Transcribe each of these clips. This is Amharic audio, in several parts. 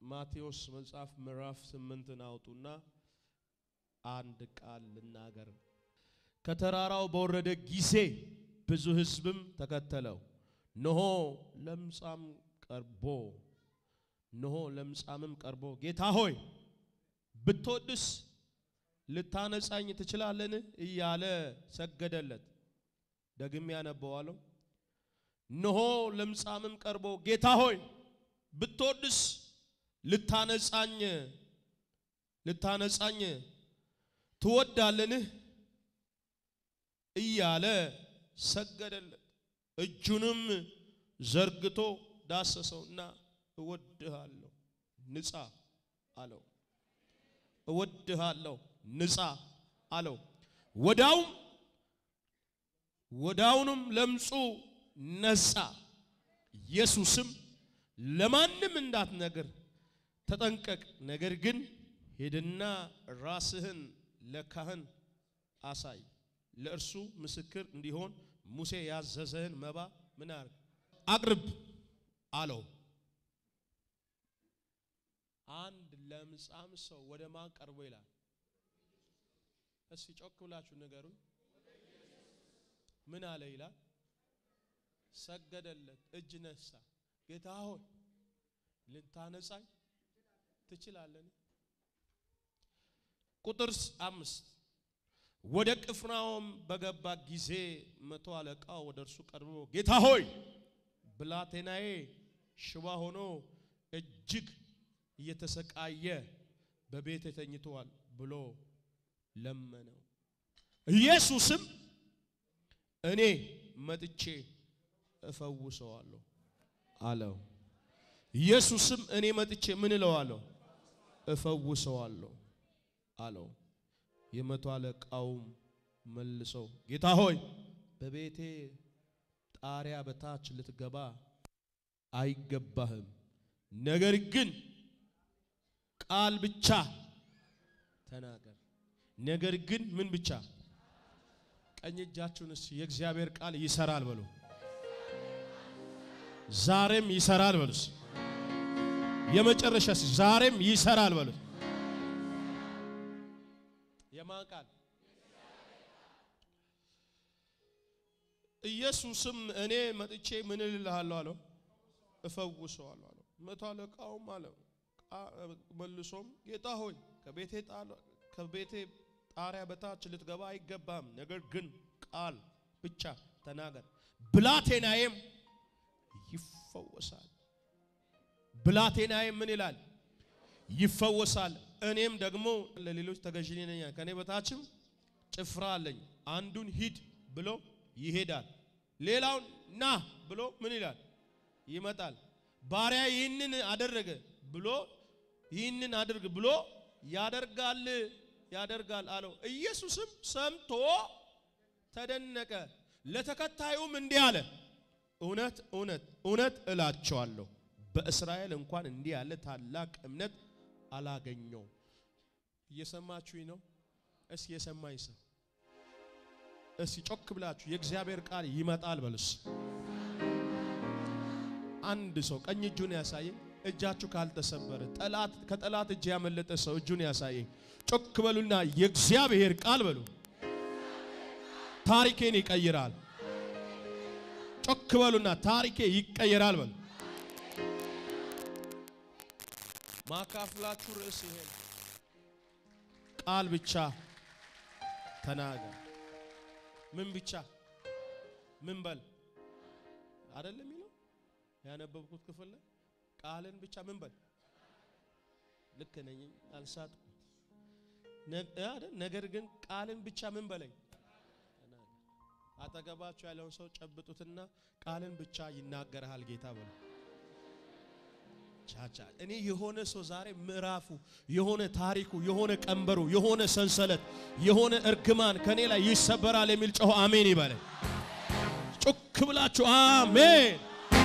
ማቴዎስ መጽሐፍ ምዕራፍ ስምንትን አውጡና አንድ ቃል ልናገር። ከተራራው በወረደ ጊዜ ብዙ ሕዝብም ተከተለው። እነሆ ለምጻም ቀርቦ እነሆ ለምጻምም ቀርቦ ጌታ ሆይ ብትወድስ ልታነጻኝ ትችላለን እያለ ሰገደለት። ደግሜ ያነበዋለሁ። እነሆ ለምጻምም ቀርቦ ጌታ ሆይ ብትወድስ ልታነጻኝ ልታነጻኝ ትወዳለን እያለ ሰገደለት። እጁንም ዘርግቶ ዳሰሰውና እወድሃለሁ ንጻ አለው። እወድሃለሁ ንጻ አለው። ወዳውም ወዳውንም ለምጹ ነጻ። ኢየሱስም ለማንም እንዳትነግር ተጠንቀቅ፣ ነገር ግን ሂድና ራስህን ለካህን አሳይ፣ ለእርሱ ምስክር እንዲሆን ሙሴ ያዘዘህን መባ ምን አርግ አቅርብ አለው። አንድ ለምጻም ሰው ወደ ማን ቀርቦ ይላል? እስኪ ጮክ ብላችሁ ንገሩኝ። ምን አለ ይላል? ሰገደለት፣ እጅ ነሳ። ጌታ ሆይ ልታነጻኝ ትችላለን? ቁጥር አምስት ወደ ቅፍርናሆም በገባ ጊዜ መቶ አለቃው ወደ እርሱ ቀርቦ ጌታ ሆይ ብላቴናዬ ሽባ ሆኖ እጅግ እየተሰቃየ በቤት ተኝቷል ብሎ ለመነው። ኢየሱስም እኔ መጥቼ እፈውሰዋለሁ አለው። ኢየሱስም እኔ መጥቼ ምን እለዋለሁ? እፈውሰዋለሁ አለው። የመቶ አለቃውም መልሶ ጌታ ሆይ በቤቴ ጣሪያ በታች ልትገባ አይገባህም፣ ነገር ግን ቃል ብቻ ተናገር። ነገር ግን ምን ብቻ? ቀኝ እጃችሁንስ የእግዚአብሔር ቃል ይሰራል በሉ። ዛሬም ይሰራል በሉስ። የመጨረሻስ ዛሬም ይሰራል በሉት። የማን ቃል? ኢየሱስም እኔ መጥቼ ምን እልልሃለሁ አለው፣ እፈውሰዋለሁ አለው። መቶ አለቃውም አለው መልሶም ጌታ ሆይ ከቤቴ ከቤቴ ጣሪያ በታች ልትገባ አይገባም፣ ነገር ግን ቃል ብቻ ተናገር፣ ብላቴናዬም ይፈወሳል። ብላቴናዬም ምን ይላል? ይፈወሳል። እኔም ደግሞ ለሌሎች ተገዥ ነኝ፣ ከኔ በታችም ጭፍራ አለኝ። አንዱን ሂድ ብሎ ይሄዳል፣ ሌላውን ና ብሎ ምን ይላል? ይመጣል። ባሪያ ይህንን አደረገ ብሎ ይህንን አድርግ ብሎ ያደርጋል ያደርጋል አለው። ኢየሱስም ሰምቶ ተደነቀ። ለተከታዩም እንዲህ አለ፣ እውነት እውነት እውነት እላቸዋለሁ በእስራኤል እንኳን እንዲህ ያለ ታላቅ እምነት አላገኘው። እየሰማችሁኝ ነው? እስኪ የሰማኝ ሰው እስኪ ጮክ ብላችሁ የእግዚአብሔር ቃል ይመጣል በሉስ። አንድ ሰው ቀኝ እጁን ያሳየኝ። እጃችሁ ካልተሰበረ ጠላት ከጠላት እጅ ያመለጠ ሰው እጁን ያሳየኝ። ጮክ በሉና የእግዚአብሔር ቃል በሉ ታሪኬን ይቀይራል። ጮክ በሉና ታሪኬ ይቀየራል በሉ። ማካፍላችሁ ርዕስ ይሄ ቃል ብቻ ተናገር። ምን ብቻ ምን በል አይደለም የሚለው ያነበብኩት ክፍል ላይ ቃልን ብቻ ምን በል ልክ ነኝ አልሳትኩም። ነገር ግን ቃልን ብቻ ምን በለኝ አጠገባችሁ ያለውን ሰው ጨብጡትና ቃልን ብቻ ይናገርሃል ጌታ በሉ። ቻቻ እኔ የሆነ ሰው ዛሬ ምዕራፉ የሆነ ታሪኩ የሆነ ቀንበሩ የሆነ ሰንሰለት የሆነ እርግማን ከኔ ላይ ይሰበራል የሚል ጮሆ አሜን ይበለ። ጮክ ብላችሁ አሜን።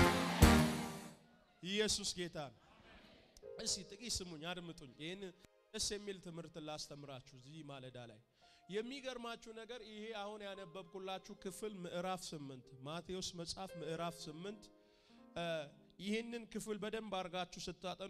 ኢየሱስ ጌታ ነው። እስቲ ጥቂት ስሙኝ፣ አድምጡኝ። ይህን ደስ የሚል ትምህርት ላስተምራችሁ እዚህ ማለዳ ላይ የሚገርማችሁ ነገር ይሄ አሁን ያነበብኩላችሁ ክፍል ምዕራፍ ስምንት ማቴዎስ መጽሐፍ ምዕራፍ ስምንት ይህንን ክፍል በደንብ አድርጋችሁ ስታጠኑ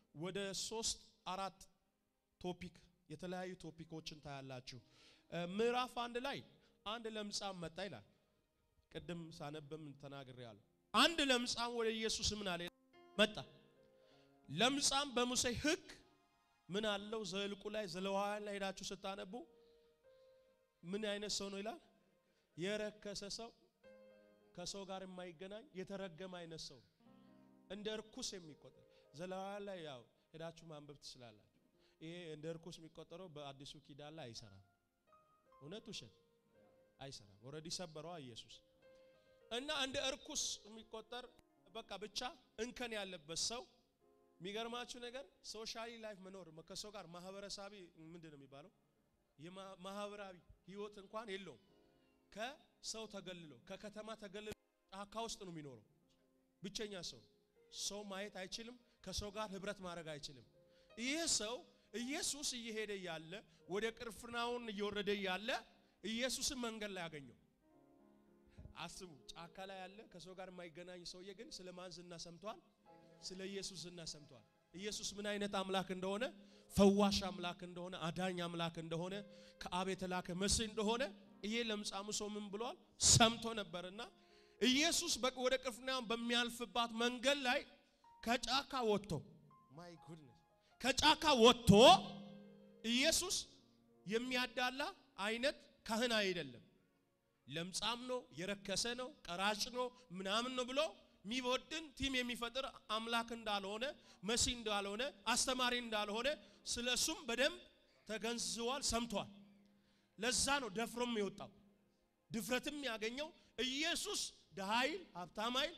ወደ ሶስት አራት ቶፒክ የተለያዩ ቶፒኮችን ታያላችሁ። ምዕራፍ አንድ ላይ አንድ ለምጻም መጣ ይላል። ቅድም ሳነብም ተናግሬያለሁ። አንድ ለምጻም ወደ ኢየሱስ ምን አለ መጣ። ለምጻም በሙሴ ሕግ ምን አለው? ዘልቁ ላይ ዘለዋውያን ላይ ሄዳችሁ ስታነቡ ምን አይነት ሰው ነው ይላል? የረከሰ ሰው፣ ከሰው ጋር የማይገናኝ የተረገመ አይነት ሰው፣ እንደ እርኩስ የሚቆጠር ዘለዋውያን ላይ ያው ሄዳችሁ ማንበብ ትችላላችሁ። ይሄ እንደ እርኩስ የሚቆጠረው በአዲሱ ኪዳን ላይ አይሰራም። እውነት ውሸት አይሰራም። ኦልሬዲ ሰበረዋ ኢየሱስ እና እንደ እርኩስ የሚቆጠር በቃ ብቻ እንከን ያለበት ሰው የሚገርማችሁ ነገር ሶሻሊ ላይፍ መኖር ከሰው ጋር ማህበረሰባዊ ምንድን ነው የሚባለው ማህበራዊ ህይወት እንኳን የለውም። ከሰው ተገልሎ ከከተማ ተገልሎ ጫካ ውስጥ ነው የሚኖረው። ብቸኛ ሰው ሰው ማየት አይችልም። ከሰው ጋር ህብረት ማድረግ አይችልም። ይህ ሰው ኢየሱስ እየሄደ ያለ ወደ ቅፍርናሆም እየወረደ ያለ ኢየሱስን መንገድ ላይ ያገኘው። አስቡ፣ ጫካ ላይ ያለ ከሰው ጋር የማይገናኝ ሰውዬ ግን ስለ ማን ዝና ሰምቷል? ስለ ኢየሱስ ዝና ሰምቷል። ኢየሱስ ምን አይነት አምላክ እንደሆነ፣ ፈዋሽ አምላክ እንደሆነ፣ አዳኝ አምላክ እንደሆነ፣ ከአብ የተላከ መሲህ እንደሆነ ይሄ ለምጻሙ ሰው ምን ብሏል? ሰምቶ ነበርና ኢየሱስ ወደ ቅፍርናሆም በሚያልፍባት መንገድ ላይ ከጫካ ወጥቶ ማይ ጉድነስ ከጫካ ወጥቶ ኢየሱስ የሚያዳላ አይነት ካህን አይደለም። ለምጻም ነው፣ የረከሰ ነው፣ ቀራጭ ነው፣ ምናምን ነው ብሎ የሚወድን ቲም የሚፈጥር አምላክ እንዳልሆነ መሲህ እንዳልሆነ አስተማሪ እንዳልሆነ ስለ እሱም በደንብ ተገንዝቧል፣ ሰምቷል። ለዛ ነው ደፍሮም የወጣው ድፍረትም ያገኘው ኢየሱስ ድሃ አይል ሀብታም አይል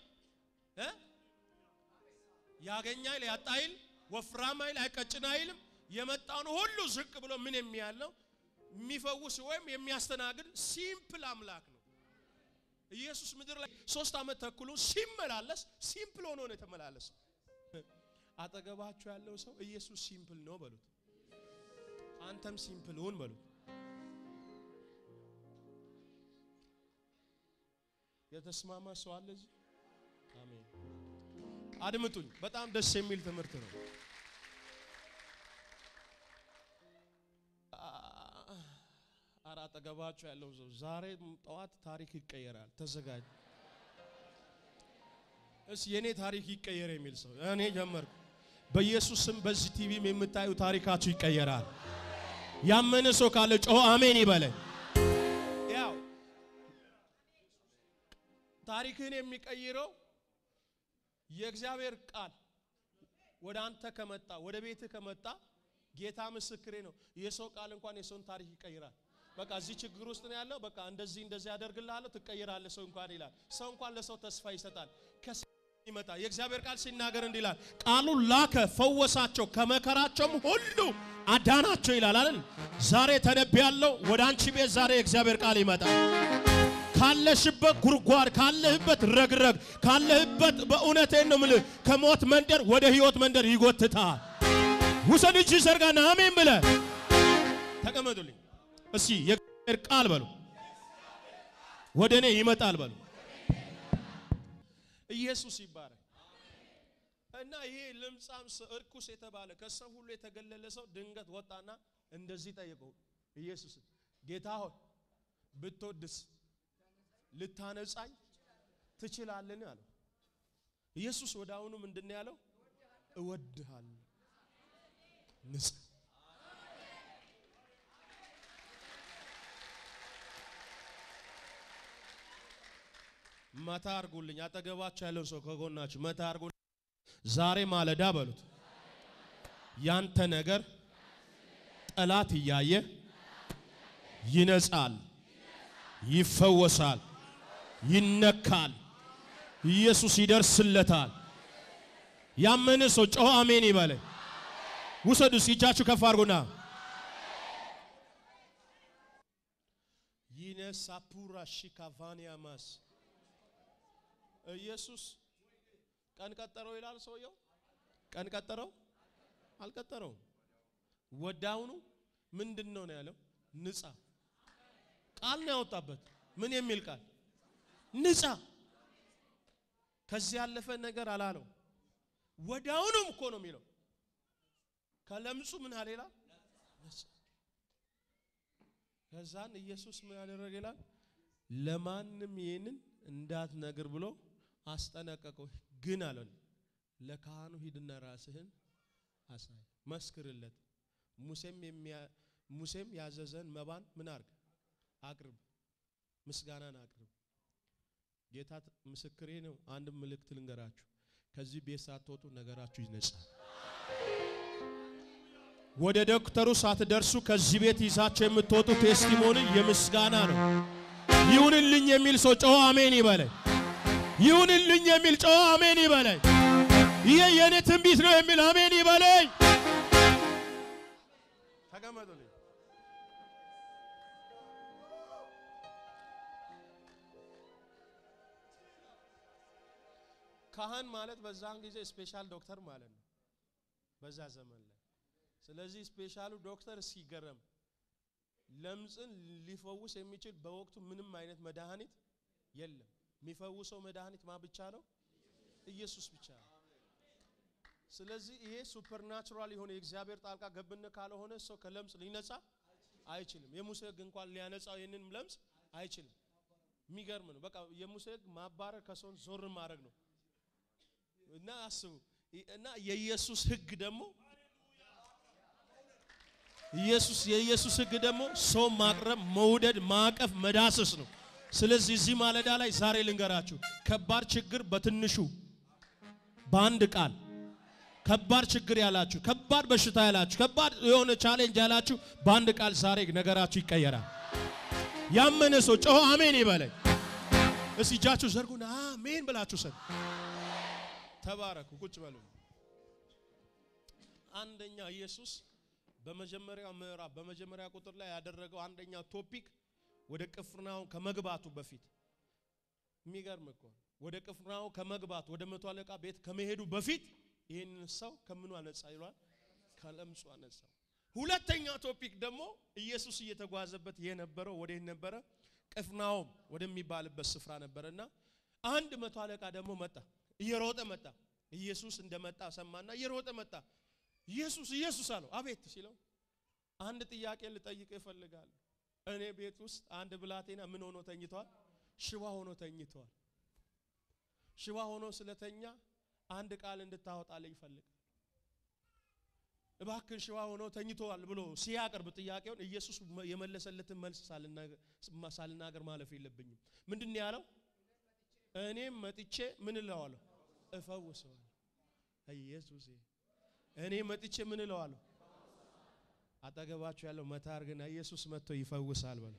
ያገኛ አይል ያጣ አይል ወፍራም አይል አይቀጭን አይልም። የመጣውን ሁሉ ዝቅ ብሎ ምን የሚያለው የሚፈውስ ወይም የሚያስተናግድ ሲምፕል አምላክ ነው። ኢየሱስ ምድር ላይ ሶስት ዓመት ተኩሉ ሲመላለስ ሲምፕል ሆኖ ነው የተመላለሰው። አጠገባችሁ ያለው ሰው ኢየሱስ ሲምፕል ነው በሉት። አንተም ሲምፕል ሁን በሉት። የተስማማ ሰው አለ እዚህ? አሜን። አድምጡኝ። በጣም ደስ የሚል ትምህርት ነው። አረ አጠገባችሁ ያለው ሰው ዛሬ ጠዋት ታሪክ ይቀየራል፣ ተዘጋጅ። እስ የኔ ታሪክ ይቀየር የሚል ሰው እኔ ጀመርኩ። በኢየሱስ ስም በዚህ ቲቪም የምታዩ ታሪካችሁ ይቀየራል። ያመነ ሰው ካለ ጮሆ አሜን ይበለኝ። ያው ታሪክህን የሚቀይረው የእግዚአብሔር ቃል ወደ አንተ ከመጣ ወደ ቤትህ ከመጣ ጌታ ምስክሬ ነው። የሰው ቃል እንኳን የሰውን ታሪክ ይቀይራል። በቃ እዚህ ችግር ውስጥ ነው ያለው፣ በቃ እንደዚህ እንደዚህ ያደርግልሃለሁ፣ ትቀይራለህ ሰው እንኳን ይላል። ሰው እንኳን ለሰው ተስፋ ይሰጣል። ከሰው ይመጣ የእግዚአብሔር ቃል ሲናገር እንዲህ ይላል፣ ቃሉን ላከ፣ ፈወሳቸው፣ ከመከራቸውም ሁሉ አዳናቸው ይላል አይደል? ዛሬ ተነብያለሁ። ወደ አንቺ ቤት ዛሬ የእግዚአብሔር ቃል ይመጣል። ካለሽበት ጉድጓድ ካለህበት ረግረግ ካለህበት በእውነቴን ነው የምልህ ከሞት መንደር ወደ ህይወት መንደር ይጎትታል። ውሰድ እጅ ዘርጋና አሜን ብለ ተቀመጡልኝ። እስቲ የእግዚአብሔር ቃል በሉ ወደ እኔ ይመጣል በሉ። ኢየሱስ ይባረክ እና ይሄ ለምጻም እርኩስ የተባለ ከሰው ሁሉ የተገለለ ሰው ድንገት ወጣና እንደዚህ ጠየቀው ኢየሱስ ጌታ ሆይ ብትወድስ ልታነጻኝ ትችላለን አለው። ኢየሱስ ወደ አሁኑ ምንድን ነው ያለው? እወድሃለሁ ንጻ። መታ አርጉልኝ። አጠገባችሁ ያለውን ሰው ከጎናችሁ መታ አርጉልኝ። ዛሬ ማለዳ በሉት ያንተ ነገር ጠላት እያየ ይነጻል፣ ይፈወሳል ይነካል። ኢየሱስ ይደርስለታል። ያመነ ሰው ጮኸ አሜን ይበለ። ውሰዱ እጃችሁ ከፍ አድርጉና ይነሳፑራ ሺካቫኒያማስ ኢየሱስ ቀን ቀጠረው ይላል ሰውየው። ቀን ቀጠረው አልቀጠረውም። ወዳውኑ ምንድን ነው ነው ያለው? ንጻ ቃል ነው ያወጣበት። ምን የሚል ቃል ንጻ። ከዚህ ያለፈ ነገር አላለው። ወዳውኑም እኮ ነው የሚለው። ከለምጹ ምን አለ ይላል ነጻ። ከዛን ኢየሱስ ምን ያደረገ ይላል ለማንም ይህንን እንዳትነግር ብሎ አስጠነቀቀው። ግን አለን ለካህኑ ሂድና ራስህን አሳይ፣ መስክርለት። ሙሴም የሚያ ሙሴም ያዘዘን መባን ምን አርግ አቅርብ፣ ምስጋናን አቅርብ። ጌታ ምስክሬ ነው። አንድ ምልክት ልንገራችሁ። ከዚህ ቤት ሳትወጡ ነገራችሁ ይነጻል። ወደ ዶክተሩ ሳትደርሱ ከዚህ ቤት ይዛቸው የምትወጡ ቴስቲሞኒ የምስጋና ነው። ይሁንልኝ የሚል ሰው ጮኸ አሜን ይበለኝ። ይሁንልኝ የሚል ጮኸ አሜን ይበለኝ። ይሄ የኔ ትንቢት ነው የሚል አሜን ይበለኝ። ተቀመጡልኝ። ካህን ማለት በዛን ጊዜ ስፔሻል ዶክተር ማለት ነው፣ በዛ ዘመን ላይ። ስለዚህ ስፔሻሉ ዶክተር ሲገረም ለምጽን ሊፈውስ የሚችል በወቅቱ ምንም አይነት መድኃኒት የለም። የሚፈውሰው መድኃኒት ማ ብቻ ነው? ኢየሱስ ብቻ ነው። ስለዚህ ይሄ ሱፐርናቹራል የሆነ የእግዚአብሔር ጣልቃ ገብነት ካልሆነ ሰው ከለምጽ ሊነጻ አይችልም። የሙሴ ሕግ እንኳን ሊያነጻው ይህንን ለምጽ አይችልም። የሚገርም ነው። በቃ የሙሴ ሕግ ማባረር ከሰውን ዞር ማድረግ ነው እና አስቡ እና የኢየሱስ ሕግ ደግሞ ኢየሱስ የኢየሱስ ሕግ ደግሞ ሰው ማቅረብ፣ መውደድ፣ ማቀፍ፣ መዳሰስ ነው። ስለዚህ እዚህ ማለዳ ላይ ዛሬ ልንገራችሁ ከባድ ችግር በትንሹ በአንድ ቃል ከባድ ችግር ያላችሁ፣ ከባድ በሽታ ያላችሁ፣ ከባድ የሆነ ቻሌንጅ ያላችሁ በአንድ ቃል ዛሬ ነገራችሁ ይቀየራል። ያመነ ሰው ጮሆ አሜን ይበለኝ። እስቲ እጃችሁ ዘርጉና አሜን ብላችሁ ሰ ተባረኩ። ቁጭ በሉ። አንደኛ ኢየሱስ በመጀመሪያው ምዕራፍ በመጀመሪያ ቁጥር ላይ ያደረገው አንደኛው ቶፒክ ወደ ቅፍርናሆም ከመግባቱ በፊት የሚገርም እኮ ወደ ቅፍርናሆም ከመግባቱ ወደ መቶ አለቃ ቤት ከመሄዱ በፊት ይህንን ሰው ከምኑ አነጻ ይሏል? ከለምጹ አነጻ። ሁለተኛው ቶፒክ ደግሞ ኢየሱስ እየተጓዘበት የነበረው ወዴት ነበረ? ቅፍርናሆም ወደሚባልበት ስፍራ ነበረና አንድ መቶ አለቃ ደግሞ መጣ፣ እየሮጠ መጣ። ኢየሱስ እንደመጣ ሰማና እየሮጠ መጣ። ኢየሱስ ኢየሱስ አለው። አቤት ሲለው አንድ ጥያቄ ልጠይቅ ይፈልጋል። እኔ ቤት ውስጥ አንድ ብላቴና ምን ሆኖ ተኝቷል? ሽባ ሆኖ ተኝቷል። ሽባ ሆኖ ስለተኛ አንድ ቃል እንድታወጣልኝ ይፈልጋል። እባክን ሽባ ሆኖ ተኝቷል ብሎ ሲያቀርብ ጥያቄውን ኢየሱስ የመለሰለትን መልስ ሳልናገር ማለፍ የለብኝም። ምንድን ነው ያለው? እኔም መጥቼ ምን እለዋለሁ? እፈውሰዋለሁ። ኢየሱስ እኔ መጥቼ ምን እለዋለሁ? አጠገባችሁ ያለው መታ አድርግና ኢየሱስ መጥቶ ይፈውሳል በለው።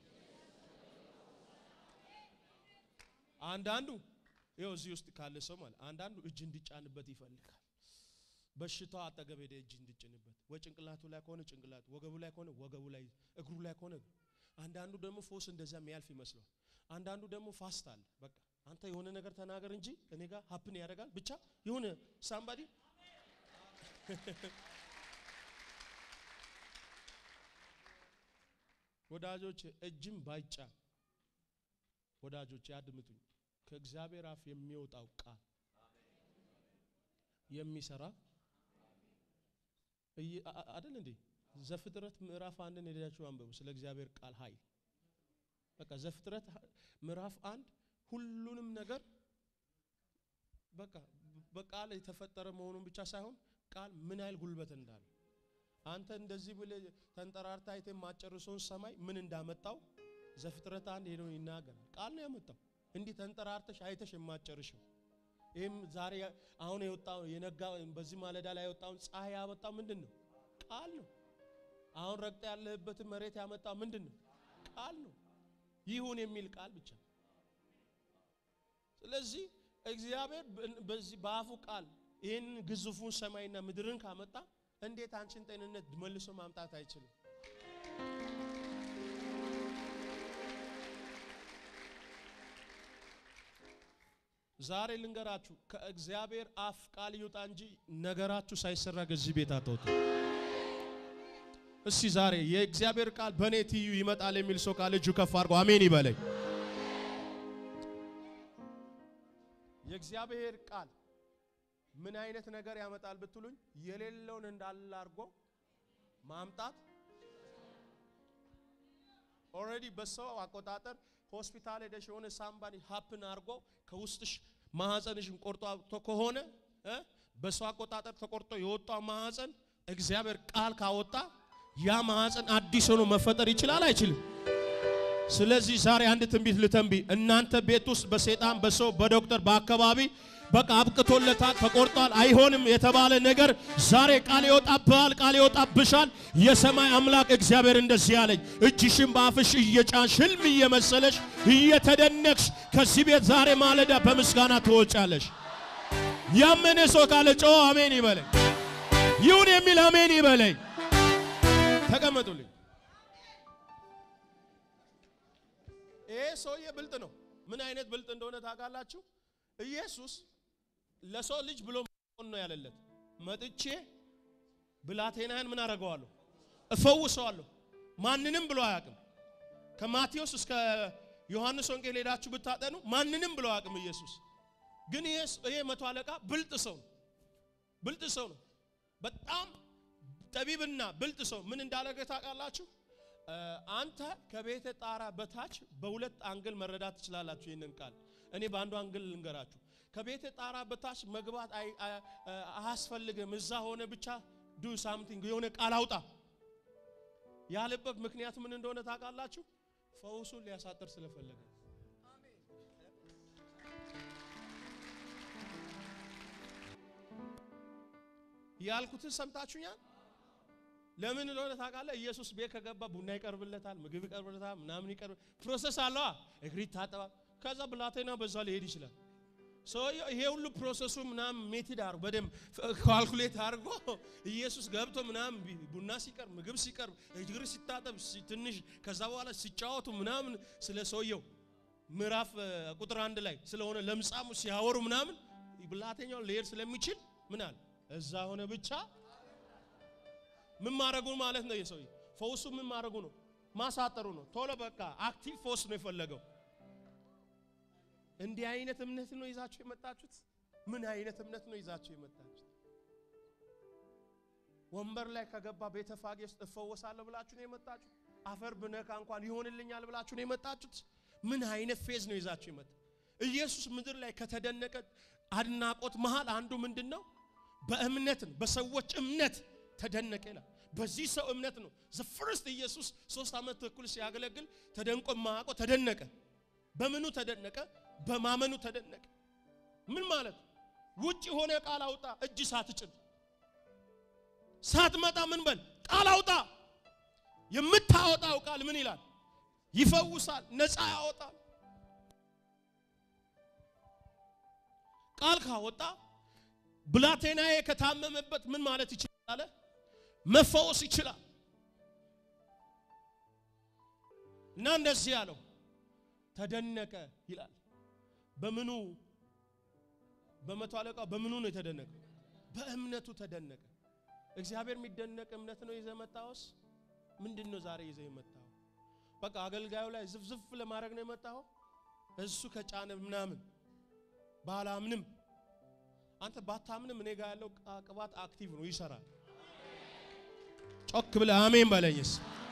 አንዳንዱ ይኸው እዚህ ውስጥ ካለ ሰው ማለት አንዳንዱ እጅ እንዲጫንበት ይፈልጋል። በሽታው አጠገብ ሄደ እጅ እንዲጭንበት፣ ወይ ጭንቅላቱ ላይ ከሆነ ጭንቅላቱ፣ ወገቡ ላይ ከሆነ ወገቡ ላይ፣ እግሩ ላይ ከሆነ አንዳንዱ ደግሞ ፎስ እንደዛ የሚያልፍ ይመስለዋል። አንዳንዱ ደግሞ ፋስት አለ። በቃ አንተ የሆነ ነገር ተናገር እንጂ እኔ ጋር ሀፕን ያደርጋል ብቻ የሆነ ሳምባዲ ወዳጆች እጅም ባይጫን ወዳጆች ያድምጡኝ። ከእግዚአብሔር አፍ የሚወጣው ቃል የሚሰራ አይደል እንዴ? ዘፍጥረት ምዕራፍ አንድን ሄዳችሁ አንብቡ ስለ እግዚአብሔር ቃል ኃይል። በቃ ዘፍጥረት ምዕራፍ አንድ ሁሉንም ነገር በቃ በቃል የተፈጠረ መሆኑን ብቻ ሳይሆን ቃል ምን ያህል ጉልበት እንዳለ አንተ እንደዚህ ብለህ ተንጠራርታ አይተህ የማጨርሰውን ሰማይ ምን እንዳመጣው ዘፍጥረት አንድ ሄዶ ይናገራል። ቃል ነው ያመጣው። እንዲህ ተንጠራርተሽ አይተሽ የማጨርሽው ይህም ዛሬ አሁን የወጣው የነጋ በዚህ ማለዳ ላይ የወጣውን ፀሐይ ያመጣው ምንድን ነው? ቃል ነው። አሁን ረግጠ ያለህበትን መሬት ያመጣው ምንድን ነው? ቃል ነው። ይሁን የሚል ቃል ብቻ። ስለዚህ እግዚአብሔር በዚህ በአፉ ቃል ይህንን ግዙፉን ሰማይና ምድርን ካመጣ እንዴት አንቺን ጤንነት መልሶ ማምጣት አይችልም? ዛሬ ልንገራችሁ ከእግዚአብሔር አፍ ቃል ይውጣ እንጂ ነገራችሁ ሳይሰራ ከዚህ ቤት አትወጡ። እስቲ ዛሬ የእግዚአብሔር ቃል በእኔ ትይዩ ይመጣል የሚል ሰው ቃል እጁ ከፍ አድርጎ አሜን ይበለኝ። የእግዚአብሔር ቃል ምን አይነት ነገር ያመጣል ብትሉኝ፣ የሌለውን እንዳለ አድርጎ ማምጣት ኦልሬዲ በሰው አቆጣጠር ሆስፒታል ሄደሽ የሆነ ሳምባኒ ሀፕን አድርጎ ከውስጥሽ ማህፀንሽን ቆርጦ አውጥቶ ከሆነ እ በሰው አቆጣጠር ተቆርጦ የወጣው ማህፀን እግዚአብሔር ቃል ካወጣ ያ ማህፀን አዲስ ሆኖ መፈጠር ይችላል አይችልም? ስለዚህ ዛሬ አንድ ትንቢት ልተንቢ። እናንተ ቤት ውስጥ በሰይጣን በሰው በዶክተር በአካባቢ በቃ አብቅቶለታል፣ ተቆርጧል፣ አይሆንም የተባለ ነገር ዛሬ ቃል ይወጣብሃል፣ ቃል ይወጣብሻል። የሰማይ አምላክ እግዚአብሔር እንደዚህ ያለኝ እጅሽን በአፍሽ እየጫንሽ ህልም እየመሰለሽ እየተደነቅሽ ከዚህ ቤት ዛሬ ማለዳ በምስጋና ትወጫለሽ። ያመነ ሰው ካለ ጮ አሜን ይበለኝ። ይሁን የሚል አሜን ይበለኝ። ተቀመጡልኝ። ይሄ ሰውዬ ብልጥ ነው። ምን አይነት ብልጥ እንደሆነ ታውቃላችሁ? ኢየሱስ ለሰው ልጅ ብሎ ነው ያለለት። መጥቼ ብላቴናህን ምን አደርገዋለሁ? እፈውሰዋለሁ። ማንንም ብሎ አያውቅም። ከማቴዎስ እስከ ዮሐንስ ወንጌል ሄዳችሁ ብታጠኑ ማንንም ብሎ አያውቅም ኢየሱስ። ግን ይሄ መቶ አለቃ ብልጥ ሰው ነው። ብልጥ ሰው ነው። በጣም ጠቢብና ብልጥ ሰው ምን እንዳደረገ ታውቃላችሁ? አንተ ከቤተ ጣራ በታች በሁለት አንግል መረዳት ትችላላችሁ። ይህንን ቃል እኔ በአንዱ አንግል ልንገራችሁ። ከቤተ ጣራ በታች መግባት አያስፈልግም። እዛ ሆነ ብቻ ዱ ሳምቲንግ የሆነ ቃል አውጣ ያለበት ምክንያት ምን እንደሆነ ታውቃላችሁ? ፈውሱን ሊያሳጥር ስለፈለገ ያልኩትን ሰምታችሁኛል። ለምን እንደሆነ ታውቃለህ? ኢየሱስ ቤት ከገባ ቡና ይቀርብለታል፣ ምግብ ይቀርብለታል፣ ምናምን ይቀርብ ፕሮሰስ አለዋ። እግሪ ታጠባ፣ ከዛ ብላቴና በዛ ሊሄድ ይችላል። ሰውየው ይሄ ሁሉ ፕሮሰሱ ምናምን ሜትድ አድርጎ በደንብ ካልኩሌት አድርጎ ኢየሱስ ገብቶ ምናምን ቡና ሲቀርብ፣ ምግብ ሲቀርብ፣ እግር ሲታጠብ ትንሽ ከዛ በኋላ ሲጫወቱ ምናምን ስለ ሰውየው ምዕራፍ ቁጥር አንድ ላይ ስለሆነ ለምጻሙ ሲያወሩ ምናምን ብላቴኛው ሊሄድ ስለሚችል ምን አለ እዛ ሆነ ብቻ ምን ማድረጉ ማለት ነው? የሰውዬ ፈውሱ ምን ማድረጉ ነው? ማሳጠሩ ነው። ቶሎ በቃ አክቲቭ ፎርስ ነው የፈለገው። እንዲህ አይነት እምነት ነው ይዛችሁ የመጣችሁት? ምን አይነት እምነት ነው ይዛችሁ የመጣችሁት? ወንበር ላይ ከገባ ቤተፋጌ ውስጥ እፈወሳለሁ ብላችሁ ነው የመጣችሁት? አፈር ብነካ እንኳን ይሆንልኛል ብላችሁ ነው የመጣችሁት? ምን አይነት ፌዝ ነው ይዛችሁ የመጣ? ኢየሱስ ምድር ላይ ከተደነቀ አድናቆት መሃል አንዱ ምንድን ነው? በእምነት ነው። በሰዎች እምነት ተደነቀ ይላል። በዚህ ሰው እምነት ነው ዘፍርስት ኢየሱስ ሶስት ዓመት ተኩል ሲያገለግል ተደንቆ ማያውቀው ተደነቀ። በምኑ ተደነቀ? በማመኑ ተደነቀ። ምን ማለት ውጭ ሆነ ቃል አውጣ፣ እጅ ሳትጭን ሳትመጣ ምን በል ቃል አውጣ። የምታወጣው ቃል ምን ይላል? ይፈውሳል፣ ነፃ ያወጣል። ቃል ካወጣ ብላቴናዬ ከታመመበት ምን ማለት ይችላል አለ መፈወስ ይችላል። እና እንደዚህ ያለው ተደነቀ ይላል። በምኑ በመቶ አለቃው በምኑ ነው የተደነቀ? በእምነቱ ተደነቀ። እግዚአብሔር የሚደነቅ እምነት ነው ይዘህ መጣውስ? ምንድን ነው ዛሬ ይዘህ የመጣው? በቃ አገልጋዩ ላይ ዝፍዝፍ ለማድረግ ነው የመጣው? እሱ ከጫነ ምናምን ባላምንም አንተ ባታምንም እኔ ጋር ያለው ቅባት አክቲቭ ነው፣ ይሰራል። ጮክ ብለህ አሜን በለኝስ።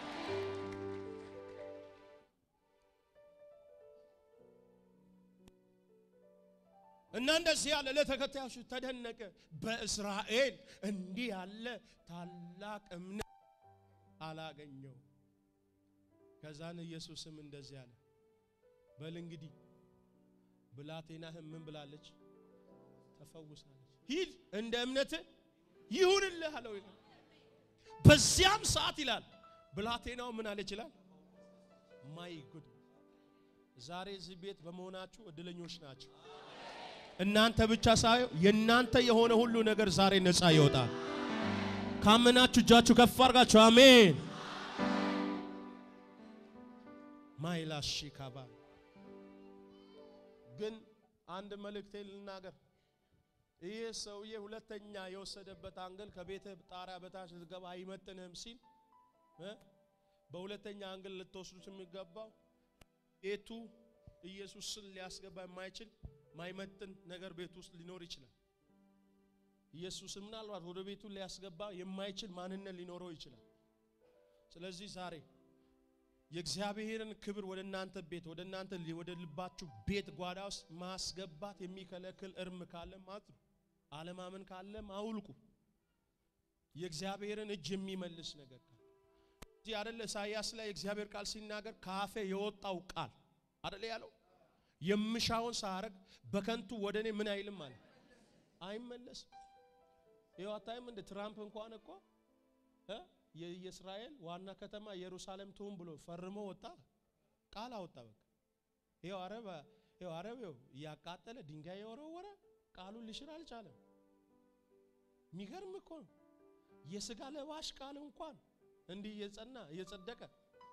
እና እንደዚህ ያለ ለተከታዮቹ ተደነቀ። በእስራኤል እንዲህ ያለ ታላቅ እምነት አላገኘው። ከዛን ኢየሱስም እንደዚህ አለ፣ በል እንግዲህ ብላቴናህም ምን ብላለች? ተፈውሳለች። ሂድ እንደ እምነት ይሁንልህ አለው ይላል። በዚያም ሰዓት ይላል ብላቴናው ምን አለች ይላል። ማይ ጉድ ዛሬ እዚህ ቤት በመሆናችሁ እድለኞች ናቸው። እናንተ ብቻ ሳይሆን የእናንተ የሆነ ሁሉ ነገር ዛሬ ነፃ ይወጣል። ካመናችሁ እጃችሁ ከፍ አድርጋችሁ አሜን። ማይላሺ ካባ ግን አንድ መልእክቴ ልናገር። ይህ ሰውዬ ሁለተኛ የወሰደበት አንግል ከቤተ ጣሪያ በታች ልትገባ አይመጥንህም ሲል በሁለተኛ አንግል ልትወስዱት የሚገባው ቤቱ ኢየሱስን ሊያስገባ የማይችል ማይመጥን ነገር ቤቱ ውስጥ ሊኖር ይችላል። ኢየሱስን ምናልባት ወደ ቤቱ ሊያስገባ የማይችል ማንነት ሊኖረው ይችላል። ስለዚህ ዛሬ የእግዚአብሔርን ክብር ወደ እናንተ ቤት ወደ እናንተ ወደ ልባችሁ ቤት ጓዳ ውስጥ ማስገባት የሚከለክል እርም ካለ ማጥሩ፣ አለማመን ካለ አውልቁ። የእግዚአብሔርን እጅ የሚመልስ ነገር ካለ እዚህ አይደለ ኢሳይያስ ላይ የእግዚአብሔር ቃል ሲናገር ካፌ የወጣው ቃል አይደለ ያለው የምሻውን ሳረግ በከንቱ ወደ እኔ ምን አይልም ማለት አይመለስም። ይኸው አታይም እንደ ትራምፕ እንኳን እኮ እ የእስራኤል ዋና ከተማ ኢየሩሳሌም ትሁን ብሎ ፈርሞ ወጣ፣ ቃል አወጣ። በቃ ይኸው አረብ ይኸው አረብ ይኸው እያቃጠለ ድንጋይ የወረወረ ቃሉን ሊሽር አልቻለም። የሚገርም እኮ ነው። የስጋ ለባሽ ቃል እንኳን እንዲህ እየጸና እየጸደቀ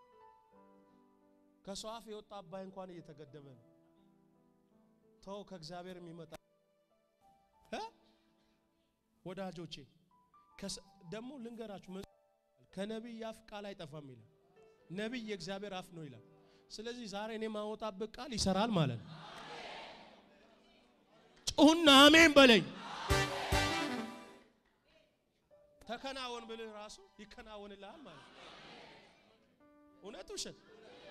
ከሰው አፍ የወጣ አባይ እንኳን እየተገደበ ነው። ተው ከእግዚአብሔር የሚመጣ እ ወዳጆቼ ደግሞ ልንገራችሁ ከነቢይ አፍ ቃል አይጠፋም ይላል። ነቢይ የእግዚአብሔር አፍ ነው ይላል። ስለዚህ ዛሬ እኔ ማወጣበት ቃል ይሰራል ማለት ነው። ጩሁና አሜን በለኝ። ተከናወን ብልህ ራሱ ይከናወንልሃል ማለት ነው። እውነት ውሸት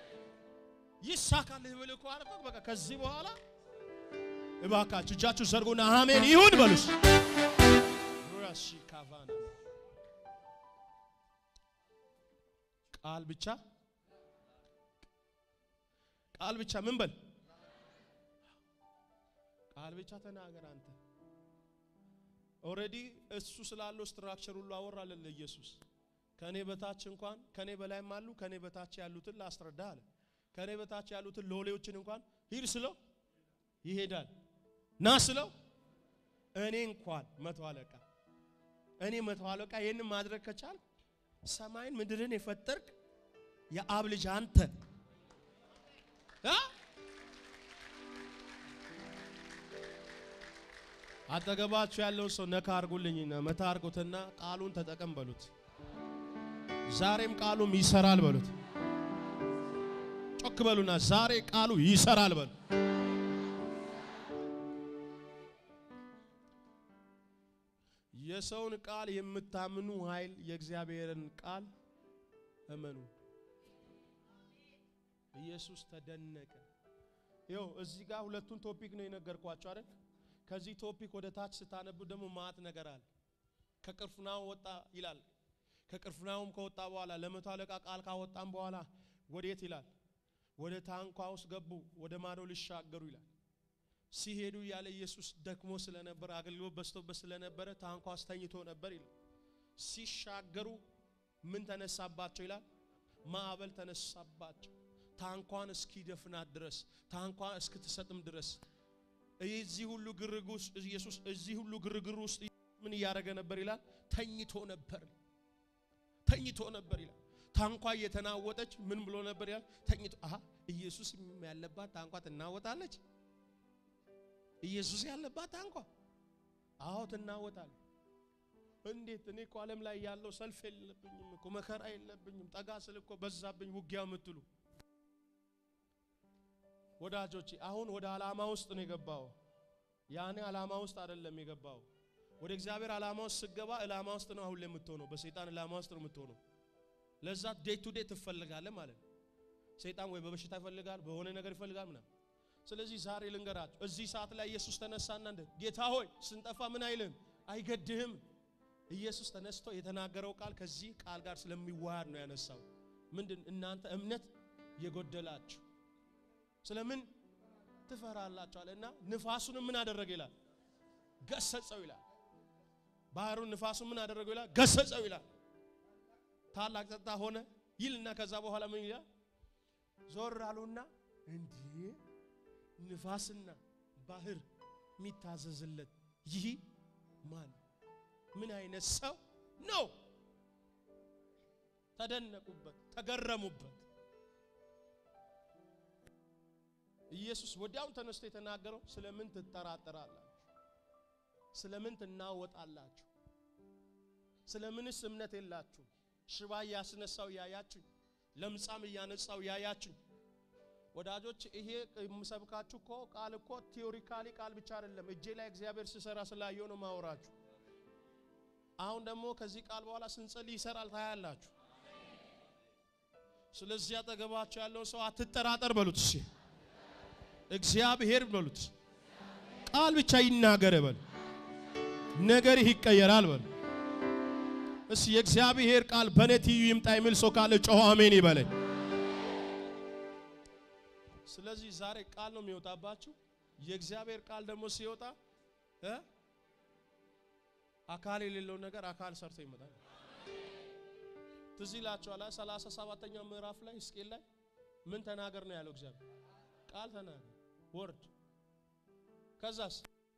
ይሳካልህ ብልህ እኮ አልኩህ። በቃ ከዚህ በኋላ እባካችሁ እጃችሁ ዘርጉና አሜን ይሁን በሉስ። ራሺ ካቫና ቃል ብቻ ቃል ብቻ ምን በል ቃል ብቻ ተናገር አንተ ኦልሬዲ እሱ ስላለው ስትራክቸር ሁሉ አወራለን ለኢየሱስ ከኔ በታች እንኳን ከኔ በላይም አሉ ከኔ በታች ያሉትን ላስረዳ አለ ከኔ በታች ያሉትን ሎሌዎችን እንኳን ሂድ ስለው ይሄዳል ና ስለው እኔ እንኳን መቶ አለቃ እኔ መቶ አለቃ ይህን ማድረግ ከቻል ሰማይን ምድርን የፈጠርክ የአብ ልጅ አንተ አጠገባችሁ ያለውን ሰው ነካ አርጉልኝና መታ አርጉትና ቃሉን ተጠቀም በሉት። ዛሬም ቃሉም ይሰራል በሉት። ጮክ በሉና ዛሬ ቃሉ ይሰራል በሉ። የሰውን ቃል የምታምኑ ኃይል የእግዚአብሔርን ቃል እመኑ። ኢየሱስ ተደነቀ። ይኸው እዚህ ጋር ሁለቱን ቶፒክ ነው የነገርኳቸው አይደል? ከዚህ ቶፒክ ወደ ታች ስታነቡ ደግሞ ማት ነገር አለ። ከቅፍርናሆም ወጣ ይላል። ከቅፍርናሆም ከወጣ በኋላ ለመቶ አለቃ ቃል ካወጣም በኋላ ወዴት ይላል? ወደ ታንኳ ውስጥ ገቡ፣ ወደ ማዶ ሊሻገሩ ይላል። ሲሄዱ ያለ ኢየሱስ ደክሞ ስለነበረ አገልግሎት በዝቶበት ስለነበረ ታንኳ አስተኝቶ ነበር ይላል። ሲሻገሩ ምን ተነሳባቸው ይላል? ማዕበል ተነሳባቸው። ታንኳን እስኪደፍናት ድረስ ታንኳን እስክትሰጥም ድረስ እዚህ ሁሉ ግርግር ውስጥ ኢየሱስ እዚህ ሁሉ ግርግር ውስጥ ምን እያደረገ ነበር ይላል? ተኝቶ ነበር። ተኝቶ ነበር ይላል። ታንኳ እየተናወጠች ምን ብሎ ነበር ይላል? ተኝቶ አሃ ኢየሱስ ያለባት ታንኳ ትናወጣለች። ኢየሱስ ያለባት ታንኳ አዎ ትናወጣለች። እንዴት? እኔ እኮ ዓለም ላይ ያለው ሰልፍ የለብኝም እኮ መከራ የለብኝም። ጠጋ ስል እኮ በዛብኝ ውጊያ የምትሉ ወዳጆቼ አሁን ወደ ዓላማ ውስጥ ነው የገባው። ያኔ ዓላማ ውስጥ አይደለም የገባው። ወደ እግዚአብሔር ዓላማ ውስጥ ስገባ ዓላማ ውስጥ ነው አሁን የምትሆነው። በሰይጣን ዓላማ ውስጥ ነው የምትሆነው። ለዛ ዴይ ቱ ዴይ ትፈልጋለህ ማለት ነው። ሰይጣን ወይ በበሽታ ይፈልጋል፣ በሆነ ነገር ይፈልጋል ምናምን። ስለዚህ ዛሬ ልንገራችሁ፣ እዚህ ሰዓት ላይ ኢየሱስ ተነሳና እንደ ጌታ ሆይ ስንጠፋ ምን አይልም፣ አይገድህም። ኢየሱስ ተነስቶ የተናገረው ቃል ከዚህ ቃል ጋር ስለሚዋሃድ ነው ያነሳው። ምንድን እናንተ እምነት የጎደላችሁ ስለምን ትፈራላችሁ አለ እና ንፋሱን ምን አደረገ ይላል ገሰጸው ይላል ባህሩን ንፋሱን ምን አደረገው ይላል ገሰጸው ይላል ታላቅ ጸጥታ ሆነ ይልና ከዛ በኋላ ምን ይላል ዞር አሉና እንዲህ ንፋስና ባህር የሚታዘዝለት ይህ ማን ምን አይነት ሰው ነው ተደነቁበት ተገረሙበት ኢየሱስ ወዲያው ተነስቶ የተናገረው ስለምን ትጠራጠራላችሁ? ስለምን ትናወጣላችሁ? ስለምንስ እምነት የላችሁ? ሽባ እያስነሳው ያያችሁ፣ ለምጻም እያነጻው ያያችሁ። ወዳጆች ይሄ የምሰብካችሁ እኮ ቃል እኮ ቲዮሪካሊ ቃል ብቻ አይደለም፣ እጄ ላይ እግዚአብሔር ሲሰራ ስላየው ነው ማወራችሁ። አሁን ደግሞ ከዚህ ቃል በኋላ ስንጸልይ ይሰራል ታያላችሁ። ስለዚህ አጠገባቸው ያለውን ሰው አትጠራጠር በሉት። እሺ እግዚአብሔር በሉት። ቃል ብቻ ይናገር በል፣ ነገርህ ይቀየራል በል። እሺ የእግዚአብሔር ቃል በኔ ትይዩ ይምጣ የሚል ሰው ካለ ጮኸ አሜን ይበለኝ። ስለዚህ ዛሬ ቃል ነው የሚወጣባችሁ። የእግዚአብሔር ቃል ደግሞ ሲወጣ እ አካል የሌለው ነገር አካል ሰርቶ ይመጣል። ትዝ ይላችኋል ሰላሳ ሰባተኛው ምዕራፍ ላይ ሕዝቅኤል ላይ ምን ተናገር ነው ያለው እግዚአብሔር ቃል ተናገር ወርድ ከዛስ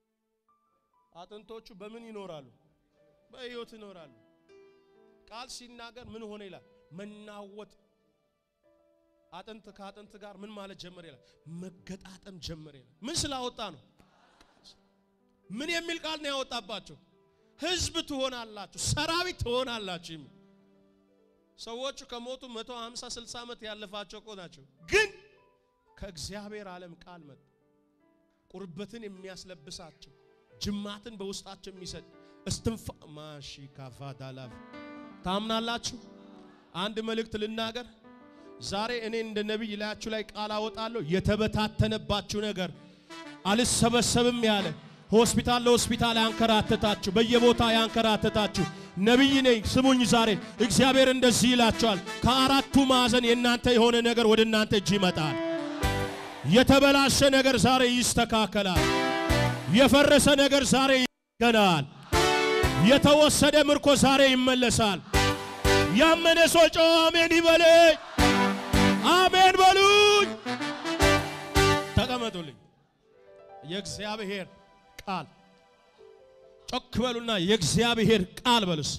አጥንቶቹ በምን ይኖራሉ በሕይወት ይኖራሉ ቃል ሲናገር ምን ሆነ ይላል መናወጥ አጥንት ከአጥንት ጋር ምን ማለት ጀመረ ይላል መገጣጠም ጀመረ ይላል ምን ስላወጣ ነው ምን የሚል ቃል ነው ያወጣባቸው ህዝብ ትሆናላችሁ ሰራዊት ትሆናላችሁ የሚል ሰዎቹ ከሞቱ 150 60 ዓመት ያለፋቸው እኮ ናቸው። ግን ከእግዚአብሔር ዓለም ቃል መጣ። ቁርበትን የሚያስለብሳቸው ጅማትን በውስጣቸው የሚሰጥ እስትንፋ ማሺ ካፋዳላፍ ታምናላችሁ? አንድ መልእክት ልናገር። ዛሬ እኔ እንደ ነቢይ ላያችሁ ላይ ቃል አወጣለሁ። የተበታተነባችሁ ነገር አልሰበሰብም ያለ ሆስፒታል ለሆስፒታል ያንከራተታችሁ፣ በየቦታ ያንከራተታችሁ ነቢይ ነኝ ስሙኝ። ዛሬ እግዚአብሔር እንደዚህ ይላቸዋል። ከአራቱ ማዕዘን የእናንተ የሆነ ነገር ወደ እናንተ እጅ ይመጣል። የተበላሸ ነገር ዛሬ ይስተካከላል። የፈረሰ ነገር ዛሬ ይገናል። የተወሰደ ምርኮ ዛሬ ይመለሳል። ያመነ ሰው ጮኸ አሜን ይበለኝ። አሜን በሉኝ። ተቀመጡልኝ። የእግዚአብሔር ቃል ጮክ በሉና የእግዚአብሔር ቃል በሉስ።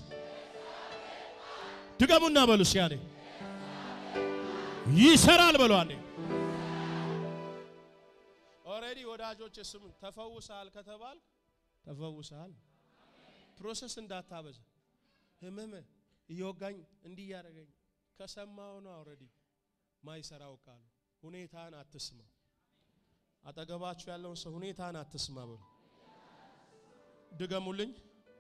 ድገሙና በሉስ። ያኔ ይሰራል በሉ። አንዴ ኦልሬዲ ወዳጆች ስም ተፈውሰሃል ከተባል ተፈውሰሃል። ፕሮሰስ እንዳታበዛ። ህመም እየወጋኝ እንዲህ እያደረገኝ ከሰማው ነው ኦልሬዲ ማይሰራው ቃል። ሁኔታን አትስማ። አጠገባችሁ ያለውን ሰው ሁኔታን አትስማ በሉ። ድገሙልኝ።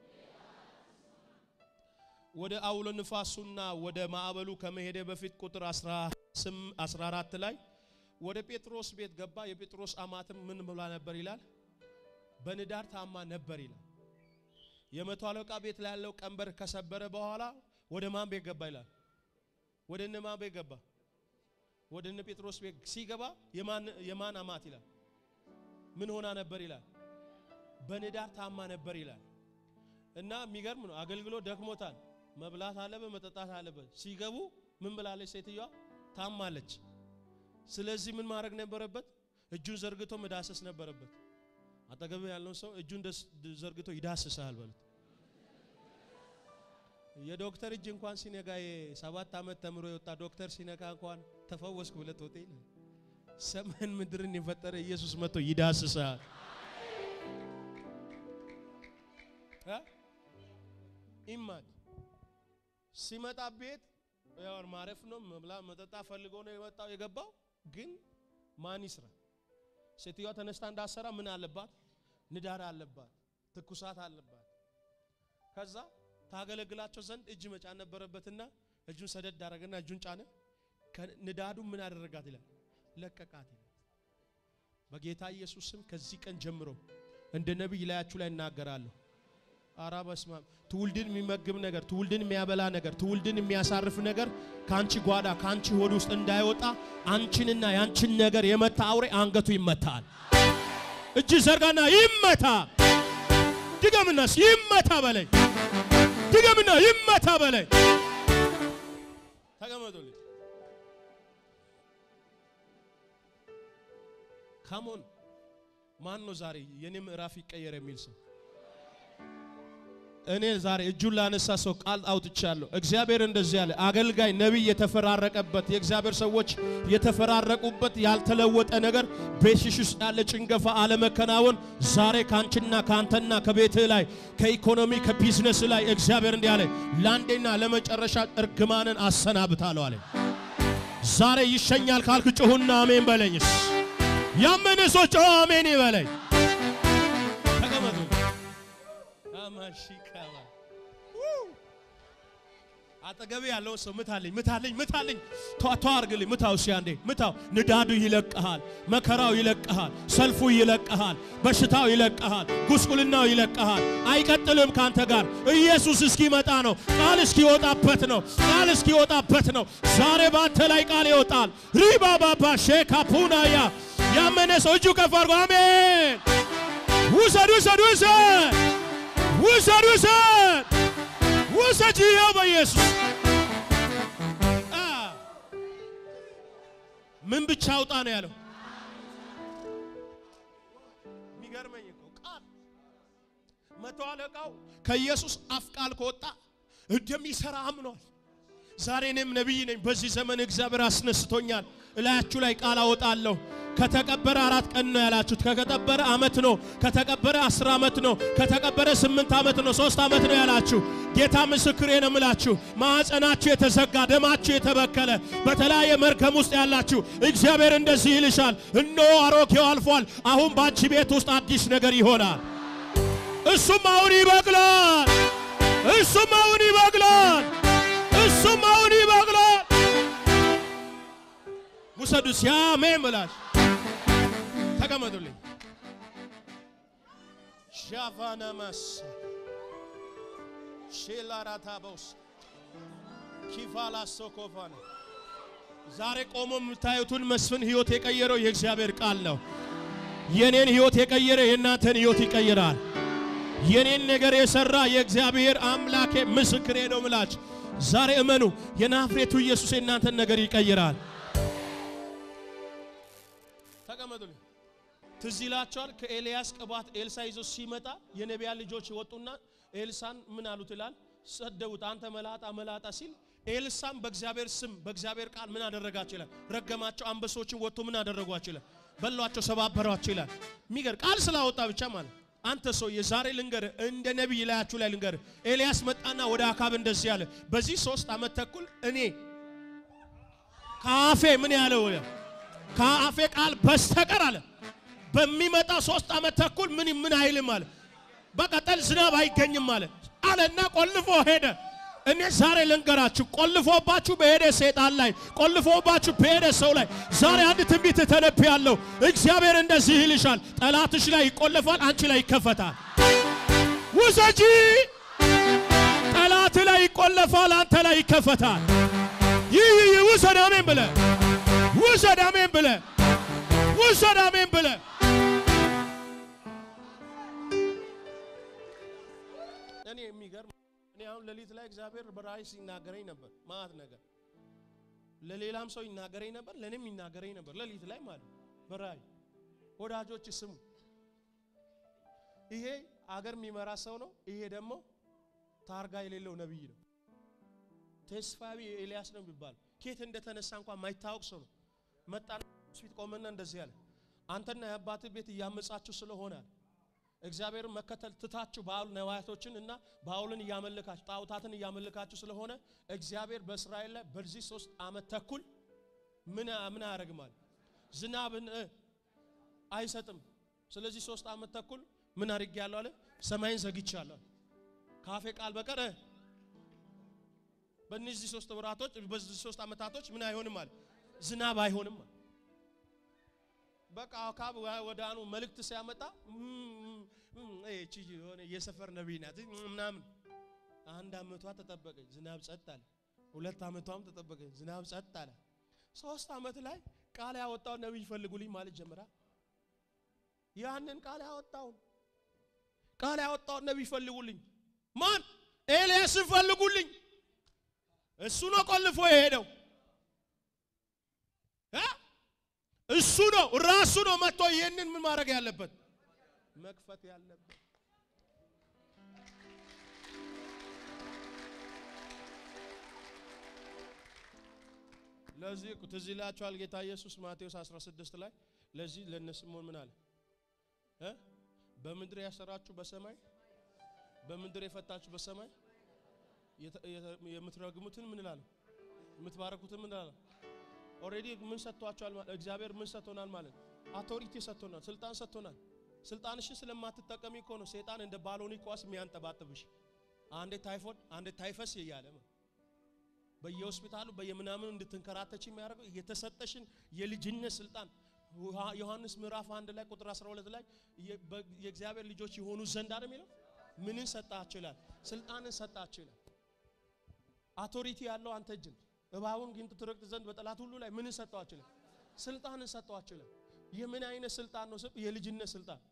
ወደ አውሎ ንፋሱና ወደ ማዕበሉ ከመሄደ በፊት ቁጥር 14 ላይ ወደ ጴጥሮስ ቤት ገባ። የጴጥሮስ አማትም ምን ብላ ነበር ይላል? በንዳድ ታማ ነበር ይላል። የመቶ አለቃ ቤት ላይ ያለው ቀንበር ከሰበረ በኋላ ወደ ማን ቤት ገባ ይላል? ወደ እነ ማን ቤት ገባ? ወደ እነ ጴጥሮስ ቤት ሲገባ የማን የማን አማት ይላል? ምን ሆና ነበር ይላል? በንዳር ታማ ነበር ይላል። እና የሚገርም ነው። አገልግሎት ደክሞታል። መብላት አለበት፣ መጠጣት አለበት። ሲገቡ ምን ብላለች ሴትዮዋ? ታማለች። ስለዚህ ምን ማድረግ ነበረበት? እጁን ዘርግቶ መዳሰስ ነበረበት። አጠገብ ያለውን ሰው እጁን ዘርግቶ ይዳስሳል በሉት። የዶክተር እጅ እንኳን ሲነካ የሰባት ዓመት ተምሮ የወጣ ዶክተር ሲነካ እንኳን ተፈወስኩ ብለት ሆቴል ሰማይን ምድርን የፈጠረ ኢየሱስ መጥቶ ይዳስሳል። ኢማድ ሲመጣ ቤት ያው ማረፍ ነው መብላ መጠጣ ፈልጎ ነው የመጣው የገባው። ግን ማን ይስራ? ሴትዮዋ ተነስታ እንዳሰራ ምን አለባት? ንዳድ አለባት፣ ትኩሳት አለባት። ከዛ ታገለግላቸው ዘንድ እጅ መጫን ነበረበትና እጁን ሰደድ አደረገና እጁን ጫነ። ንዳዱ ምን አደረጋት ይላል? ለቀቃት ይላል። በጌታ ኢየሱስ ስም ከዚህ ቀን ጀምሮ እንደ ነቢይ ላያችሁ ላይ እናገራለሁ። አራ በስመ አብ ትውልድን የሚመግብ ነገር፣ ትውልድን የሚያበላ ነገር፣ ትውልድን የሚያሳርፍ ነገር ከአንቺ ጓዳ ከአንቺ ሆድ ውስጥ እንዳይወጣ አንቺንና ያንቺን ነገር የመታ አውሬ አንገቱ ይመታል። እጅ ዘርጋና ይመታ። ድገምናስ ይመታ በለኝ። ድገምና ይመታ በለኝ። ተቀመጡልኝ። ካሞን ማን ነው ዛሬ የኔ ምዕራፍ ይቀየር የሚል ሰው? እኔ ዛሬ እጁን ላነሳ ሰው ቃል አውጥቻለሁ። እግዚአብሔር እንደዚህ ያለ አገልጋይ ነቢይ የተፈራረቀበት የእግዚአብሔር ሰዎች የተፈራረቁበት ያልተለወጠ ነገር ቤትሽ ውስጥ ያለ ጭንገፋ፣ አለመከናወን ዛሬ ካንቺና ካንተና ከቤትህ ላይ ከኢኮኖሚ ከቢዝነስ ላይ እግዚአብሔር እንዲህ አለ ለአንዴና ለመጨረሻ እርግማንን አሰናብታለሁ አለ። ዛሬ ይሸኛል ካልክ ጩሁና አሜን በለኝስ። ያመነ ሰው ጮኸ አሜን ይበለኝ። ተቀመጡ። አማሺካባ አጠገቤ ያለውን ሰው ምታልኝ ምታልኝ ምታልኝ ቷቷ አርግልኝ ምታው እስኪ አንዴ ምታው ንዳዱ ይለቅሃል መከራው ይለቅሃል ሰልፉ ይለቅሃል በሽታው ይለቅሃል ጉስቁልናው ይለቅሃል አይቀጥልም ካንተ ጋር ኢየሱስ እስኪመጣ ነው ቃል እስኪወጣበት ነው ቃል እስኪወጣበት ነው ዛሬ ባንተ ላይ ቃል ይወጣል ሪባ ባባ ሼካ ፑናያ ያመነ ሰው እጁ ከፍ አድርጎ አሜን ውሰድ ውሰድ ውሰድ ውሰድ ውሰድ ውሰድ ይኸው በኢየሱስ አ ምን ብቻ አውጣ ነው ያለው። የሚገርመኝ እኮ ቃል መቶ አለቃው ከኢየሱስ አፍ ቃል ከወጣ እንደሚሰራ አምኗል። ዛሬ እኔም ነቢይ ነኝ። በዚህ ዘመን እግዚአብሔር አስነስቶኛል። እላያችሁ ላይ ቃል አወጣለሁ። ከተቀበረ አራት ቀን ነው ያላችሁት። ከተቀበረ አመት ነው። ከተቀበረ አስር አመት ነው። ከተቀበረ ስምንት አመት ነው። ሶስት አመት ነው ያላችሁ። ጌታ ምስክሬ ነው የምላችሁ። ማዕፀናችሁ የተዘጋ ደማችሁ የተበከለ በተለያየ መርገም ውስጥ ያላችሁ እግዚአብሔር እንደዚህ ይልሻል፣ እነሆ አሮጌው አልፏል፣ አሁን በአንቺ ቤት ውስጥ አዲስ ነገር ይሆናል። እሱም አሁን ይበቅላል። እሱም አሁን ይበቅላል። እሱም አሁን ይበቅላል። ውሰዱ ሲያሜን ብላሽ ተቀመጡልኝ። ሻቫናማስ ሼላራታቦስ ኪፋላ ሶኮፋነ ዛሬ ቆሞ የምታዩትን መስፍን ህይወት የቀየረው የእግዚአብሔር ቃል ነው። የኔን ህይወት የቀየረ የእናንተን ህይወት ይቀይራል። የኔን ነገር የሰራ የእግዚአብሔር አምላኬ ምስክሬ ነው ምላች ዛሬ እመኑ። የናፍሬቱ ኢየሱስ የእናንተን ነገር ይቀይራል። ተቀመጡልኝ። ትዝ ይላቸዋል። ከኤልያስ ቅባት ኤልሳ ይዞ ሲመጣ የነቢያ ልጆች ወጡና ኤልሳን ምን አሉት ይላል ሰደቡት። አንተ መላጣ መላጣ ሲል ኤልሳም በእግዚአብሔር ስም በእግዚአብሔር ቃል ምን አደረጋቸው ይላል ረገማቸው። አንበሶችን ወጥቶ ምን አደረጓቸው ይላል በሏቸው፣ ሰባበሯቸው ይላል። የሚገር ቃል ስላወጣ ብቻ ማለት አንተ ሰው የዛሬ ልንገር እንደ ነቢይ ላያችሁ ላይ ልንገር። ኤልያስ መጣና ወደ አካብ እንደዚህ ያለ በዚህ ሶስት ዓመት ተኩል እኔ ከአፌ ምን ያለው ከአፌ ቃል በስተቀር አለ በሚመጣ ሶስት ዓመት ተኩል ምን ምን አይልም አለ። በቀጠል ዝናብ አይገኝም አለ አለና ቆልፎ ሄደ። እኔ ዛሬ ልንገራችሁ፣ ቆልፎባችሁ በሄደ ሰይጣን ላይ ቆልፎባችሁ በሄደ ሰው ላይ ዛሬ አንድ ትንቢት ተነብያለሁ። እግዚአብሔር እንደዚህ ይልሻል፣ ጠላትሽ ላይ ይቆለፋል፣ አንቺ ላይ ይከፈታል። ውሰጂ። ጠላት ላይ ይቆለፋል፣ አንተ ላይ ይከፈታል። ይህ ይህ ውሰድ፣ አሜን ብለ ውሰድ፣ አሜን ብለ ውሰድ፣ አሜን ብለ እኔ የሚገርም እኔ አሁን ሌሊት ላይ እግዚአብሔር በራእይ ሲናገረኝ ነበር ማለት ነገር ለሌላም ሰው ይናገረኝ ነበር፣ ለእኔም ይናገረኝ ነበር። ሌሊት ላይ ማለት በራእይ ወዳጆች ስሙ። ይሄ አገር የሚመራ ሰው ነው። ይሄ ደግሞ ታርጋ የሌለው ነቢይ ነው። ተስፋቢ ኤልያስ ነው የሚባል ኬት እንደተነሳ እንኳን ማይታወቅ ሰው ነው። መጣና ፊት ቆመና እንደዚህ ያለ አንተና የአባትህ ቤት እያመጻችሁ ስለሆነ እግዚአብሔርን መከተል ትታችሁ ባል ነዋያቶችን እና ባውልን እያመልካችሁ ጣዖታትን እያመልካችሁ ስለሆነ እግዚአብሔር በእስራኤል ላይ በዚህ ሶስት ዓመት ተኩል ምን ምን ያደርግማል? ዝናብን አይሰጥም። ስለዚህ ሶስት ዓመት ተኩል ምን አድርጌያለሁ አለ? ሰማይን ዘግቻለሁ። ካፌ ቃል በቀር በእነዚህ ሶስት ወራቶች በዚህ ሶስት ዓመታቶች ምን አይሆንም አለ? ዝናብ አይሆንም አለ። በቃ አካብ ወዳኑ መልእክት ሲያመጣ እቺ የሆነ የሰፈር ነቢይ ናት ምናምን። አንድ አመቷ ተጠበቀች፣ ዝናብ ጸጥ አለ። ሁለት አመቷም ተጠበቀች፣ ዝናብ ጸጥ አለ። ሶስት አመት ላይ ቃል ያወጣው ነቢይ ፈልጉልኝ ማለት ጀምራ። ያንን ቃል ያወጣውን ቃል ያወጣውን ነቢይ ፈልጉልኝ። ማን? ኤልያስን ፈልጉልኝ። እሱ ነው ቆልፎ የሄደው እሱ ነው ራሱ ነው መጥቶ ይህንን ምን ማድረግ ያለበት መክፈት ያለበት። ለዚህ ትዝ ይላችኋል ጌታ ኢየሱስ ማቴዎስ 16 ላይ ለዚህ ለነ ስምዖን ምን አለ እ በምድር ያሰራችሁ በሰማይ በምድር የፈታችሁ በሰማይ የምትረግሙትን ምን እላለሁ የምትባረኩትን ምን እላለሁ ኦሬዲ ምን ሰጥቷቸዋል? ማለት እግዚአብሔር ምን ሰጥቶናል? ማለት አውቶሪቲ ሰጥቶናል፣ ስልጣን ሰጥቶናል። ስልጣንሽን ስለማትጠቀሚ እኮ ነው ሰይጣን እንደ ባሎኒ ኳስ የሚያንጠባጥብሽ አንዴ ታይፎድ አንዴ ታይፈስ እያለ በየሆስፒታሉ በየምናምኑ እንድትንከራተች የሚያደርገው የተሰጠሽን የልጅነት ስልጣን ዮሐንስ ምዕራፍ አንድ ላይ ቁጥር 12 ላይ የእግዚአብሔር ልጆች የሆኑ ዘንድ አይደል የሚለው ምንን ሰጣችሁ ይላል? ስልጣንን ሰጣችሁ ይላል። አውቶሪቲ ያለው አንተ እጅ ነው። እባቡን ግን ትረግጥ ዘንድ በጠላት ሁሉ ላይ ምንን ሰጣችሁ ይላል? ስልጣንን ሰጣችሁ ይላል። የምን አይነት ስልጣን ነው? ስብ የልጅነት ስልጣን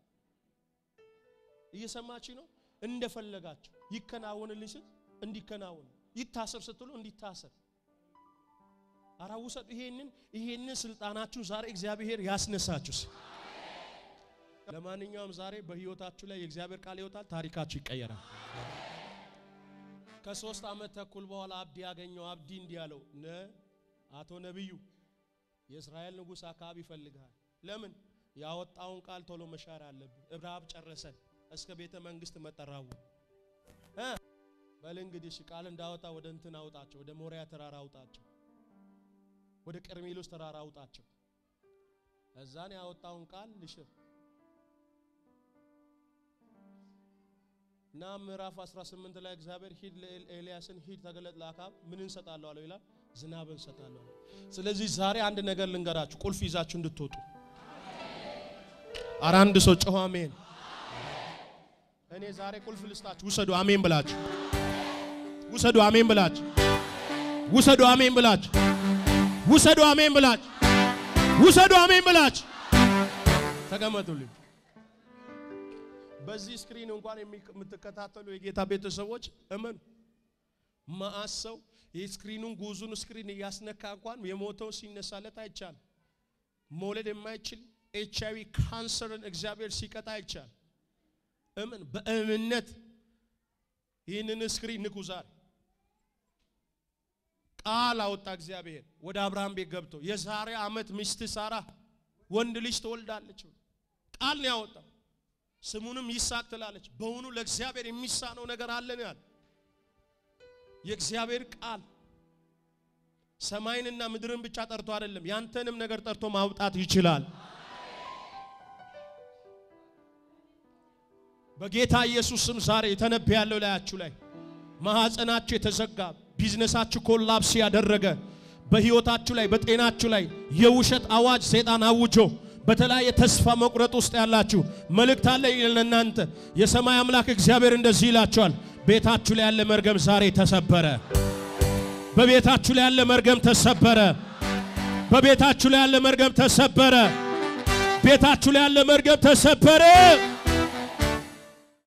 እየሰማችሁ ነው። እንደፈለጋችሁ ይከናወንልኝ ስል እንዲከናወን ይታሰር ስትሉ እንዲታሰር አራ ውሰዱ። ይሄንን ይሄንን ስልጣናችሁ ዛሬ እግዚአብሔር ያስነሳችሁስ። ለማንኛውም ዛሬ በህይወታችሁ ላይ የእግዚአብሔር ቃል ይወጣል፣ ታሪካችሁ ይቀየራል። ከሶስት ዓመት ተኩል በኋላ አብዲ ያገኘው አብዲ እንዲህ ያለው ነ አቶ ነብዩ የእስራኤል ንጉሥ አካባቢ ይፈልግሃል። ለምን ያወጣውን ቃል ቶሎ መሻር አለብን። እብራብ ጨረሰን እስከ ቤተ መንግስት መጠራው እ በል እንግዲህ እሺ ቃል እንዳወጣ ወደ እንትን አውጣቸው፣ ወደ ሞሪያ ተራራ አውጣቸው፣ ወደ ቀርሜሎስ ተራራ አውጣቸው። እዛን ያወጣውን ቃል ልሽር እና ምዕራፍ 18 ላይ እግዚአብሔር ሂድ ለኤልያስን ሂድ ተገለጥ ለአካብ ምን እንሰጣለሁ አለው ይላል። ዝናብ እንሰጣለሁ። ስለዚህ ዛሬ አንድ ነገር ልንገራችሁ፣ ቁልፍ ይዛችሁ እንድትወጡ። ኧረ አንድ ሰው ጮኸ አሜን። እኔ ዛሬ ቁልፍ ልስጣችሁ። ውሰዱ አሜን ብላችሁ ውሰዱ አሜን ብላችሁ ውሰዱ አሜን ብላችሁ ውሰዱ አሜን ብላችሁ ውሰዱ አሜን ብላችሁ ተቀመጡልኝ። በዚህ ስክሪን እንኳን የምትከታተሉ የጌታ ቤተሰቦች እመኑ፣ መዓት ሰው የስክሪኑን ጉዙን ስክሪን እያስነካ እንኳን የሞተው ሲነሳለት አይቻል። መውለድ የማይችል ኤች አይቪ ካንሰርን እግዚአብሔር ሲቀጣ አይቻል። እምን በእምነት ይህንን ስክሪን ንኩ። ዛሬ ቃል አወጣ እግዚአብሔር ወደ አብርሃም ቤት ገብቶ የዛሬ ዓመት ሚስት ሳራ ወንድ ልጅ ትወልዳለች። ቃል ነው ያወጣው። ስሙንም ይስሐቅ ትላለች። በውኑ ለእግዚአብሔር የሚሳነው ነገር አለን? ያለ የእግዚአብሔር ቃል ሰማይንና ምድርን ብቻ ጠርቶ አይደለም፣ ያንተንም ነገር ጠርቶ ማውጣት ይችላል። በጌታ ኢየሱስ ስም ዛሬ የተነብያለሁ ላያችሁ ላይ ማህፀናችሁ የተዘጋ ቢዝነሳችሁ ኮላፕስ ያደረገ በህይወታችሁ ላይ በጤናችሁ ላይ የውሸት አዋጅ ሰይጣን አውጆ በተለያየ ተስፋ መቁረጥ ውስጥ ያላችሁ መልእክት አለ ለእናንተ። የሰማይ አምላክ እግዚአብሔር እንደዚህ ይላችኋል፣ ቤታችሁ ላይ ያለ መርገም ዛሬ ተሰበረ። በቤታችሁ ላይ ያለ መርገም ተሰበረ። በቤታችሁ ላይ ያለ መርገም ተሰበረ። ቤታችሁ ላይ ያለ መርገም ተሰበረ።